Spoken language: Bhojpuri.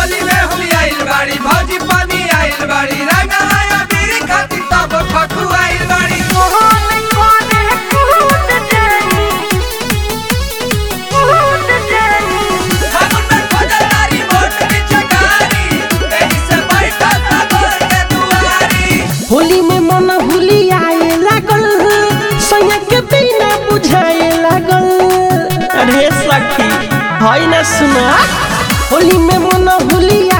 होली में हुई आइल बाड़ी भौजी पानी आइल बाड़ी रंगाया बीरी खाती तब खखु आइल बाड़ी मोहन कोने कूद जानी कूद जानी फागुन में खोजल तारी मोट की चकारी एही से बैठा था घर के दुआरी होली में मन हुली आए लागल सैया के बिना बुझाए लागल अरे सखी है ना सुना होली में मन हुली